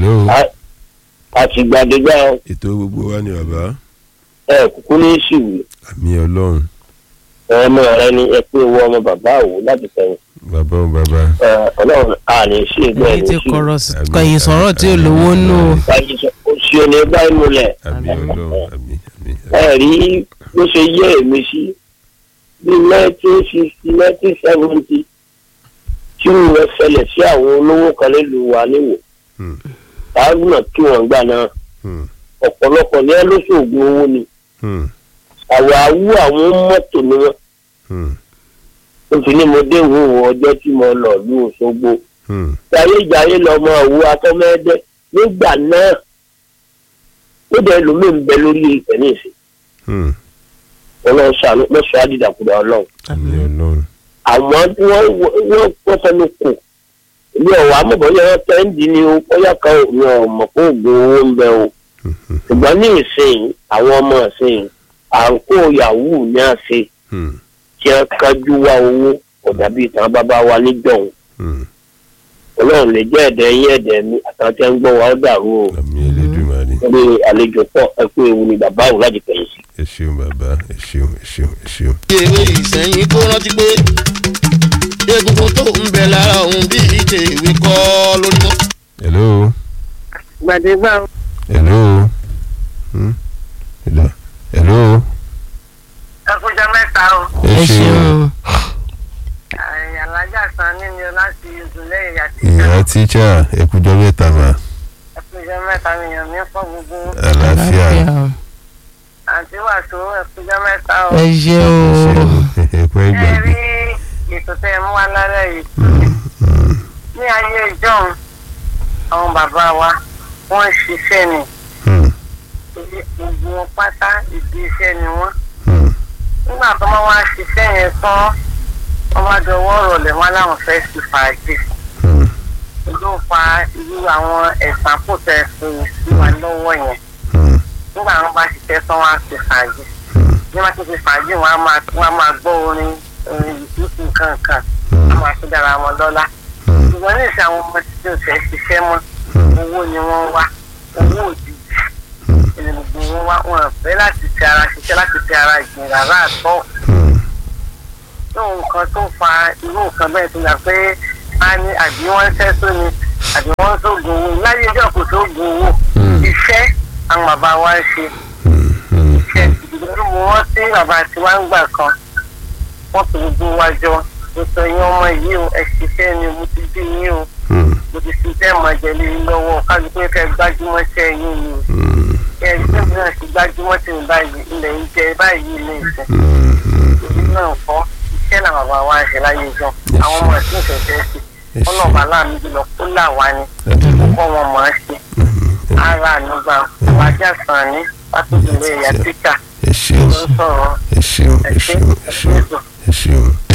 hello àtìgbàdégbà ètò gbogbo wa ni bàbá ẹ kúkú ní ìṣìwì àmì ọlọ́run ọmọ rẹ ni ẹ pé owó ọmọ bàbá òwò láti sẹ́yìn bàbá ò bàbá ọlọ́run àní ṣe ìgbẹ́ èyí ní ti ìṣìwì kọ̀rọ̀ Àmín, kẹ̀yìn sọ̀rọ̀ tí ò lówó nù o. oṣù òní báyìí múlẹ̀ àmì ọlọ́run àmì àmì ẹ rí bó ṣe yé èmi sí bí nineteen sixty nineteen seventy tí wọ́n ṣẹlẹ̀ sí àwọn olówó kan nílùú wa níwò Hmm. táwọn náà kí wọ́n gbà náà Hmm. ọ̀pọ̀lọpọ̀ ní ẹ lóṣoògùn owó ni Hmm. àwọ̀ awú àwọn mọ́tò ni wọ́n Hmm. ó fi ní mo dé ìwòwò ọjọ́ tí mo lọ ní Òṣogbo Hmm. jayé jayé lọmọ òwú atọ́mẹ́dẹ́ nígbà náà ó dẹ̀ lómi ń bẹ lórí ìpẹ́ ní ìsìn Hmm. ọlọ́run ṣàánú lọ́sọ̀ àdìdàkudà ọlọ́run àmì ọlọ́run àwọn tí wọ́n wọ́n wọ́n fẹnu kù ní ọ̀wọ́ amọ̀bọ̀yẹ wọn tẹ́ǹdì ni o bóyá kan ò ní ọmọ kó oògùn owó ń bẹ o Hmm. ṣùgbọ́n ní ìsìn àwọn ọmọ ìsìn à ń kó yahoo ní àṣẹ Hmm. tí wọ́n kájú wá owó ọ̀dà bíi tàn bàbá wa níjọ̀hún Hmm. ọlọ́run lè jẹ́ ẹ̀dẹ̀ yín ẹ̀dẹ̀ mi àtàwọn tí wọ́n ń gbọ́ wa ó dàrú o àmì Elédùmarè ní àlejò pọ̀ ẹ pé ewu ni bàbá òun láti pẹ̀yìn sí. ẹ ṣeun bàbá ẹ ṣeun ẹ ṣeun ẹ ṣeun. ewé ìsẹ̀yìn kó rántí pé egungun tó ń bẹ lára òun bí ìdè ìwé kọ́ lórí mọ́. hello gbàdégbà hello Hmm. hello hello ẹkúnjẹ mẹ́ta o ẹ ṣeun alájà san nínú láti ìdúlẹ̀ ìyàtí ìyá tíṣà ẹkújọ mẹ́ta mà ẹkúnjẹ mẹ́ta nìyẹn mi fọ́ gbogbo àlàáfíà àti wàásù ẹkúnjẹ mẹ́ta o. ẹ ṣeun ẹ̀pẹ́ ẹ ìgbàgbé. rí ètò tẹ ẹ mú wá lálẹ́ yìí ní ayé ìjọ́un àwọn bàbá wa wọ́n ń ṣiṣẹ́ ni Hmm. gbogbo wọn pátá ìdí iṣẹ́ ni wọ́n Hmm. nígbà tó máa wá ṣiṣẹ́ yẹn tán wọ́n bá dọwọ́ rọ̀lẹ́ wọn láwọn fẹ́ sí fàájì Hmm. ló fa irú àwọn ẹ̀sán kò tẹ̀ fún sí wa lọ́wọ́ yẹn Hmm. nígbà wọn bá ṣiṣẹ́ tán wọn á ṣe fàájì bí wọ́n ti ṣe fàájì wọn á máa wọn á máa gbọ́ orin orin ìtúkù kankan wọn á máa fi dára wọn lọ́lá Hmm. ṣùgbọ́n ní ìṣe àwọn ọmọ tí ó fẹ́ ṣiṣẹ́ mọ́ Hmm. owó ni wọ́n wá owó òjijì ìní gbogbo wọn wá wọn fẹ́ láti fi ara ṣiṣẹ́ láti fi ara ìgbìn rárá àtọ́ Hmm. lóun nǹkan tó fa irú nǹkan bẹ́ẹ̀ tó yà pé a ní àbí wọ́n ń ṣẹ́ tó ni àbí wọ́n ń sóògùn owó láyé ẹjọ́ kò sóògùn owó Hmm. iṣẹ́ àwọn bàbá wa ń ṣe Hmm. Hmm. iṣẹ́ ìdílé mo rántí bàbá tí wọ́n ń gbà kan wọ́n fi gbogbo wa jọ ètò ìyẹn ọmọ yìí o ẹ̀ ṣiṣẹ́ ni mo ti bí yín o Hmm. mo ti fi fẹ́ mọ̀ jẹ̀lé yín lọ́wọ́ kálukú kẹ́ gbájúmọ́ ṣẹ́ yín ni o Hmm. ẹ̀ ẹ̀ ṣẹ́ mi náà ti gbájúmọ́ sí mi báyìí ilẹ̀ ń jẹ báyìí ilé ìfẹ́ Hmm. Hmm. èyí náà kọ́ iṣẹ́ làwọn bàbá wa ń ṣe láyé jọ àwọn ọmọ ẹ̀sìn ìfẹ̀fẹ́ sí Yes. ọlọ́ọ̀bá láàmì jùlọ kó là wá ni kó wọn mọ̀ ẹ́ ṣe ara ànúgbà wájà sàn ní pátó ìlú ẹ̀yà tíkà ẹ ṣeun ló ń sọ̀rọ̀ ẹ ṣeun ẹ ẹ̀ṣẹ́ ṣeun ẹ ṣeun ẹ̀ṣẹ́ ẹ ṣeun.